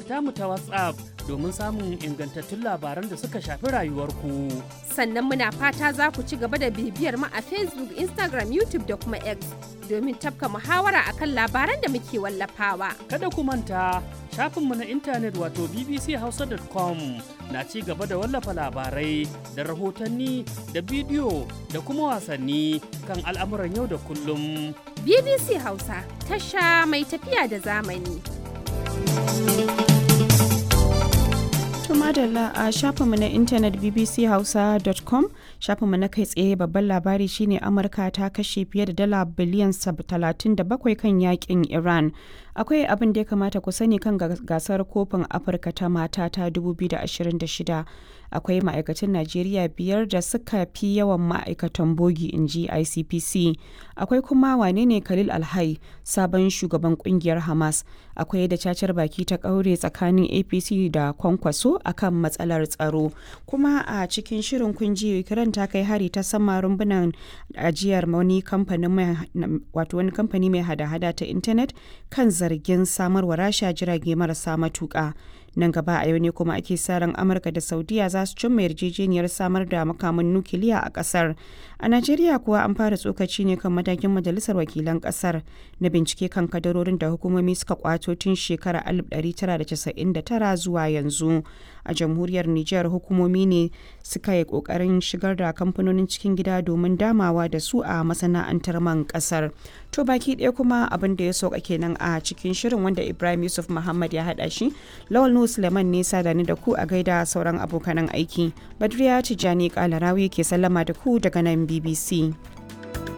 tamu ta WhatsApp domin samun ingantattun labaran da suka shafi rayuwarku. Sannan muna fata za ku ci gaba da bibiyar mu a Facebook, Instagram, YouTube da kuma X domin tafka muhawara akan labaran da muke wallafawa. Kada ku manta shafinmu na intanet wato bbchausa.com na ci gaba da wallafa labarai da rahotanni da bidiyo da kuma wasanni kan al'amuran yau da kullum. BBC Hausa, tasha mai tafiya da zamani. madalla a shafinmu na intanet bbchausa.com shafinmu na kai tsaye babban labari shine amurka ta kashe fiye da dala biliyan 37 kan yakin iran akwai abin da ya kamata ku sani kan gasar kofin afirka ta mata ta 2026 akwai ma'aikatan najeriya biyar da suka fi yawan ma'aikatan bogi in ji icpc akwai kuma wane ne khalil alhai sabon shugaban kungiyar hamas akwai da cacar baki ta kaure tsakanin apc da kwankwaso akan matsalar tsaro kuma a cikin shirin kunji ukraine ta kai hari ta sama rumbunan ajiyar wani kamfani mai hada-hada ta intanet kan zargin samarwa rasha jirage marasa matuka nan gaba a yau ne kuma ake sa ran amurka da saudiya za su cimma yarjejeniyar samar da makaman nukiliya a kasar a najeriya kuwa an fara tsokaci ne kan matakin majalisar wakilan kasar na bincike kan kadarorin da hukumomi suka kwato tun shekarar 1999 zuwa yanzu a jamhuriyar niger hukumomi ne suka yi kokarin shigar da kamfanonin cikin gida domin damawa da su a masana'antar man kasar to baki ɗaya kuma abin da ya sauka kenan a cikin shirin wanda ibrahim yusuf muhammad ya haɗa shi lawal nu suleiman ne sadani da ku a gaida sauran abokanan aiki badriya tijjani kalarawi ke sallama da ku daga nan bbc